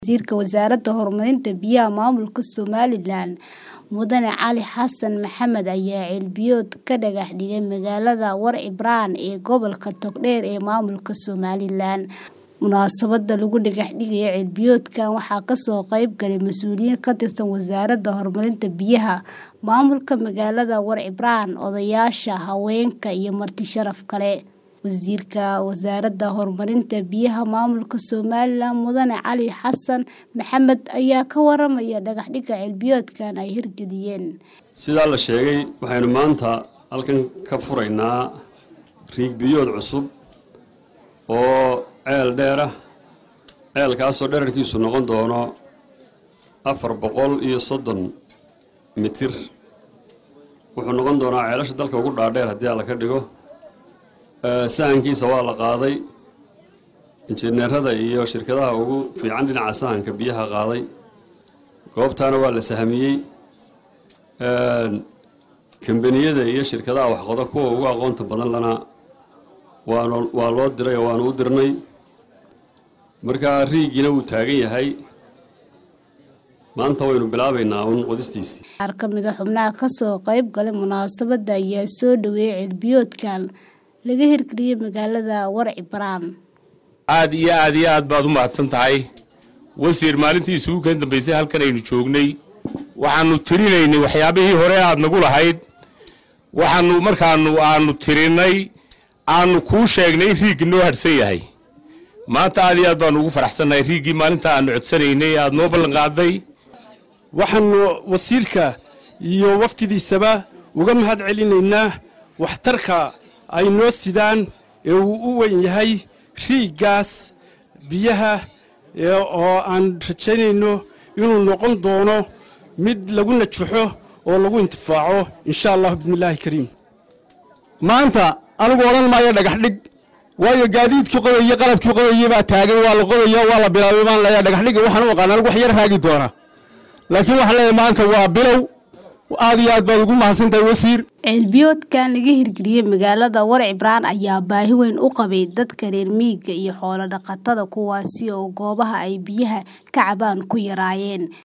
Wasiirka Wasaaradda Horumarinta Biyaha Maamulka Somalilan Mudane Cali Xassan Maxamed ayaa ceelbiyood ka dhagax dhigay magaalada War-Cibraan ee gobolka Togdheer ee maamulka Somalilan. Munaasabadda lagu dhagax dhigayo ceelbiyoodkan waxaa kasoo qayb galay mas'uuliyiin ka tirsan Wasaaradda Horumarinta Biyaha, maamulka magaalada War-Cibraan, odayaasha, haweenka iyo marti sharaf kale. Wasiirka Wasaaradda Horumarinta Biyaha Maamulka Somalilan Mudane Cali Xassan Maxamed ayaa ka waramaya dhagax dhigga ceelbiyoodkan ay hirgeliyeen. sidaa la sheegay waxaynu maanta halkan ka furaynaa riig biyood cusub oo ceel dheer ah ceelkaasoo dherarkiisu noqon doono afar boqol iyo soddon mitir wuxuu noqon doonaa ceelasha dalka ugu dhaadheer haddii alla ka dhigo sahankiisa waa la qaaday injineerada iyo shirkadaha ugu fiican dhinaca sahanka biyaha qaaday goobtaana waa la sahamiyey kambaniyada iyo shirkadaha waxqodo kuwa ugu aqoonta badan lana waan waa loo diray oo waanu u dirnay markaa riigiina wuu taagan yahay maanta waynu bilaabaynaa uun qodistiisii Qaar ka mid a xubnaha kasoo qayb galay munaasabadda ayaa soo dhaweeyay ceelbiyoodkan laga hirgeliyay magaalada War-Cibraan. aad iyo aad iyo aad baad u mahadsan tahay wasiir maalintii isugu kan dambaysay halkan aynu joognay waxaanu tirinaynay waxyaabihii hore aad nagu lahayd waxaanu markaanu aanu tirinay aanu kuu sheegnay in riiggi noo hadhsan yahay maanta aad iyo aad baanu ugu faraxsannahay riiggii maalinta aanu codsanaynay aad noo ballan qaaday waxaanu wasiirka iyo waftidiisaba uga mahad celinaynaa waxtarka ay noo sidaan ee uu u weyn yahay riiggaas biyaha oo aan rajaynayno inuu noqon doono mid lagu najaxo oo lagu intifaaco insha allah bismillaahi kariim maanta anigu odhan maayo dhagax dhig waayo gaadiidkii qodayey qalabkii qodayey baa taagan waa la qodaya waa la bilaabay baan leeyahay dhagax dhig waxaan u aqaan anigu wax yar haagi doona laakiin waxaan leeyahay maanta waa bilow aad iyo aad baad ugu mahadsantahay wasiir ceelbiyoodkan laga hirgeliyey magaalada War-Cibraan ayaa baahi weyn u qabay dadka reer miyiga iyo xoolo dhaqatada kuwaasi oo goobaha ay biyaha ka cabaan ku yaraayeen